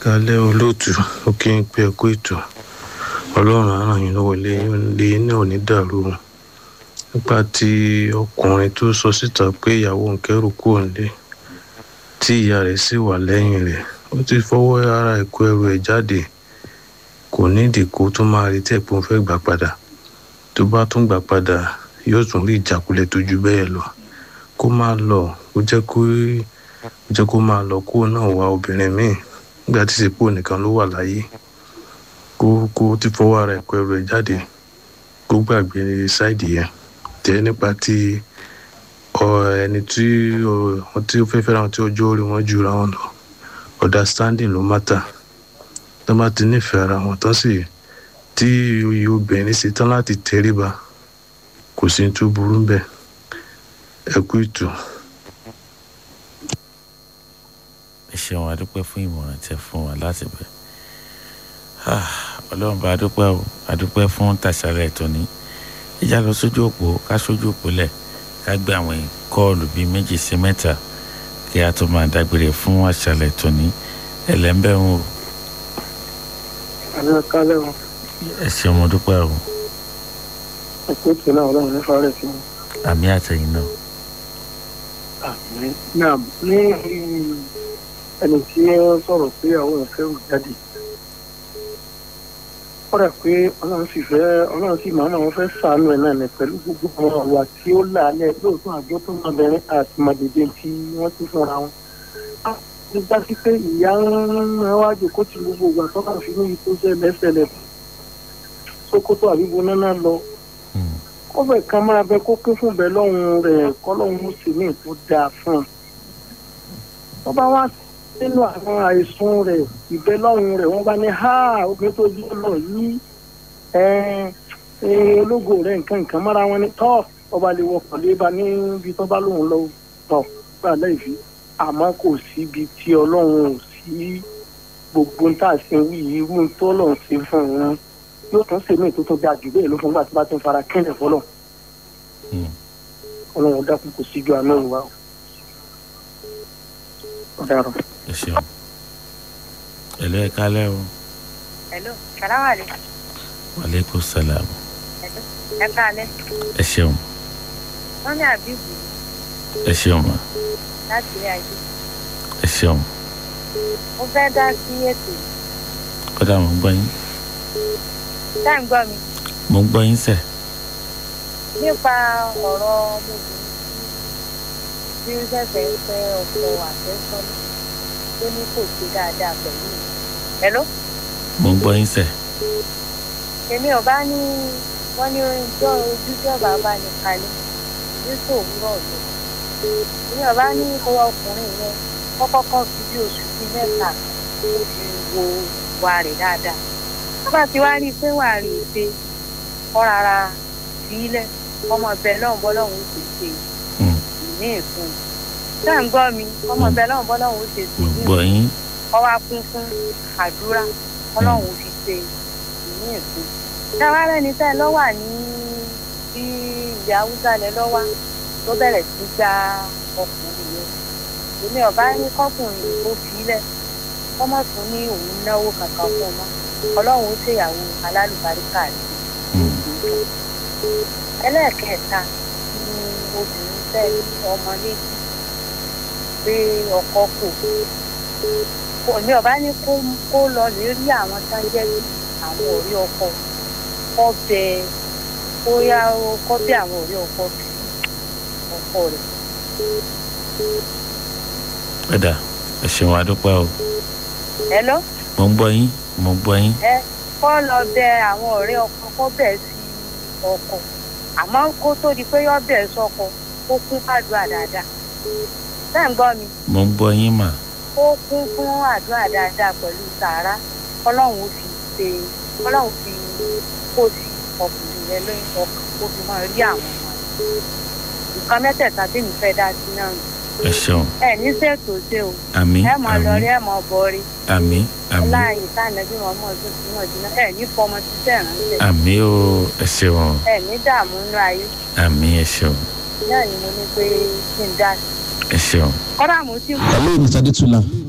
kálẹ̀ olóòtú ó kí n pé ẹkú ètò ọlọ́run á ràn yín lọ́wọ́ ilé ilé náà ò ní dàrú o nípa tí ọkùnrin tó sọ síta pé ìyàwó ń kẹ́rù kúrò nílé tí ìyá rẹ̀ sì wà lẹ́yìn rẹ̀ ó ti fọwọ́ ara ẹ̀ kó ẹrù ẹ̀ jáde kò nídìí kó tó máa retí ẹ̀ pé òun fẹ́ gbà padà tó bá tún gbà padà yóò tún rí ìjákulẹ̀ tó ju bẹ́ẹ̀ lọ kó máa lọ kó jẹ́ kó jẹ́ kó máa lọ kó náà wá obìnrin míì nígbà tí ìsìnkú nìkan ló wà láyé kó kó ti fọwọ́ ara ẹ̀ kó ẹrù ẹ̀ jáde kó gbàgbé ṣáìdì yẹn jẹ́ nípa ti ẹni tí wọ́n tí ó fẹ́ fẹ́ràn tí ọjọ́ orí wọn jura wọn lọ understanding ló mátà tó bá ti nífẹ̀ẹ́ ara wọn tán sì tí iye obìnrin ṣe tán láti tẹríba kò sí tó burú bẹ́ẹ̀ ẹ kú ìtù. ẹ ṣeun adúpẹ́ fún ìmọ̀ràn tẹ fún wa láti bẹ̀ ọlọ́run bá adúpẹ́ o adúpẹ́ fún tàṣàlẹ̀ tóní ìjà lọ sójú òpó ká sójú òpó lẹ̀ ká gbé àwọn kọ́ọ̀lù bíi méjì sí mẹ́ta kí a tó máa dágbére fún àṣàlẹ̀ tóní ẹlẹ́ńbẹ̀ ń o. àlọ́ kálẹ̀ o. ẹ ṣeun mo dúpẹ́ o. ẹ̀kọ́ tó náà ọlọ́run ní fárẹ̀ sí mi. àmì àtẹ̀yìn náà. àmì náà ní ẹni tí ó sọ̀rọ̀ pé àwọn ìfẹ́ ò jáde ó rẹ̀ pé ọlọ́run sì fẹ́ ọlọ́run sì máa ń fẹ́ sàánú ẹ̀ náà ní pẹ̀lú gbogbo àwọn ọ̀wà tí ó lálẹ́ lóòótọ́ àjọ tó máa bẹ̀rẹ̀ àti màdèdè tí wọ́n ti fúnra wọn. ó já sí pé ìyá ń wájú kó ti gbogbo ìgbà tó kàn fi níbi tó jẹ́ lẹ́sẹ̀lẹ̀ sókótó àbíbo náà lọ. ó fẹ́ kan máa bẹ kó kún fún bẹ́ẹ̀ lọ́hùn rẹ̀ kọ́lọ́hùn sì ní ìtó dáa fún un. tó bá wá nínú àwọn àìsùn rẹ̀ ìbẹ́lọ́run rẹ̀ wọ́n bá ní ha obìnrin tó yí lọ yí ológo rẹ̀ nǹkan nǹkan mọ́ra wọn ní tọ́ ọba lè wọkọ̀ léba níbi tó bá lóun lọ tọ̀ gbà lẹ́yìn àmọ́ kò síbi tí ọlọ́run ò sí gbogbo ń tà sí wí irú tó lọ́run ṣe fún wọn yóò tún ṣèmí tó tún dáa jù bẹ́ẹ̀ ló fún gbà tí bá ti ń fara kẹ́lẹ̀ fọlọ́ ọlọ́run dákun kò síjú àná ìwà ọ̀daràn ẹ ṣeun ẹlò ẹ kálẹ o. hello salaam aleykum. waaleykum salaam. ẹ kálẹ. ẹ ṣeun. wọ́n ní àbíbù ẹ ṣeun ma. láti ilé ayé. ẹ ṣeun. mo fẹ́ dá sí ètò yìí. kódà mo ń gbọ́ yín. ṣé ń gbọ́ mi. mo ń gbọ́ yín sẹ̀. nípa ọ̀rọ̀ ọmọbìnrin tí ó ṣẹ̀ṣẹ̀ ń fẹ́ ọkọ àfẹ́sọ́nà tó ní kò sí dáadáa pẹ̀lú mi. Hello? mo ń gbọ́ yín sẹ̀. èmi ò bá ní wọ́n ní ojú ojú tí ọba bá ní kalẹ̀ ìlú tó wúrọ̀ lọ. èmi ò bá ní owó ọkùnrin yẹn kọ́kọ́kọ́ fi bí oṣù bíi mẹ́ta ó fi wo wa rẹ̀ dáadáa. wọ́n bá ti wá rí i pé wà á rí i pé kọ́ rárá sílẹ̀ ọmọ bẹ́ẹ̀ náà bọ́ lọ́hùn ó sì ṣe ìní ìfún un ṣé ń gbọ́ mi ọmọ bẹ́ẹ̀ náà bọ́ lọ́hùn ó ṣe sí mo ìní gbọ́ yín. ọwọ́ kún fún àdúrà ọlọ́run fi ṣe ìní ìfún. ṣáwárẹ́ ni tẹ́ ẹ lọ́wà ní bí ilẹ̀ haúsá lẹ lọ́wà tó bẹ̀rẹ̀ sí gba ọkùnrin yẹn. èmi ọ̀bá ní kọkùnrin tó filẹ̀ kọ́mọ̀ tún ní òun náwó kankan fún ọmọ ọlọ́run ó ṣèyàwó alálùbáríkà rẹ̀. ẹlẹ́ẹ̀kẹta ni obìnrin fẹ́ ní ọmọ méjì pé ọkọ kò kò ní ọba ní kó kó lọ lè rí àwọn tó ń jẹ́ àwọn ọ̀rẹ́ ọkọ kọ́ bẹ kó yá kọ́ bẹ àwọn ọ̀rẹ́ ọkọ bí ọkọ rẹ̀. ẹ̀dà ẹ ṣeun adúpẹ́ o. Hello? mo ń gbọ́ yín mo ń gbọ́ yín. ẹ kọ́ lọ bẹ àwọn ọ̀rẹ́ ọkọ kọ́ bẹ̀ sí ọkọ àmọ́ kó tó di pé yọ́ bẹ̀ sọkọ kó kún fàdúrà dáadáa. bẹ́ẹ̀ ń gbọ́ mi mo ń gbọ́ yín mà. ó kún fún àdúrà dáadáa pẹ̀lú sàárà ọlọ́run ó fi ṣe ọlọ́run fi kó sí ọkùnrin rẹ lóyún ọkàn kó fi máa rí àwọn ọmọ rẹ nǹkan mẹ́tẹ̀ẹ̀ta tí mi fẹ́ dá sí náà nù. ẹ ṣeun ẹ ní ṣètò ṣe o àmì ẹ mọ lọ rí àmì ẹ mọ bọ rí àmì àmì láàyè sáànàbí wọn mọ ọdún tí wọn jìnnà ẹ ní fọmọ títẹ ránṣẹ́ àmì o ẹ ṣeun ẹ ní dààmú nínú ayé àmì ẹ ṣeun náà ni mo ní pé kí n dá sí. ẹ ṣeun. kọ́dà mo ti hello mr adetula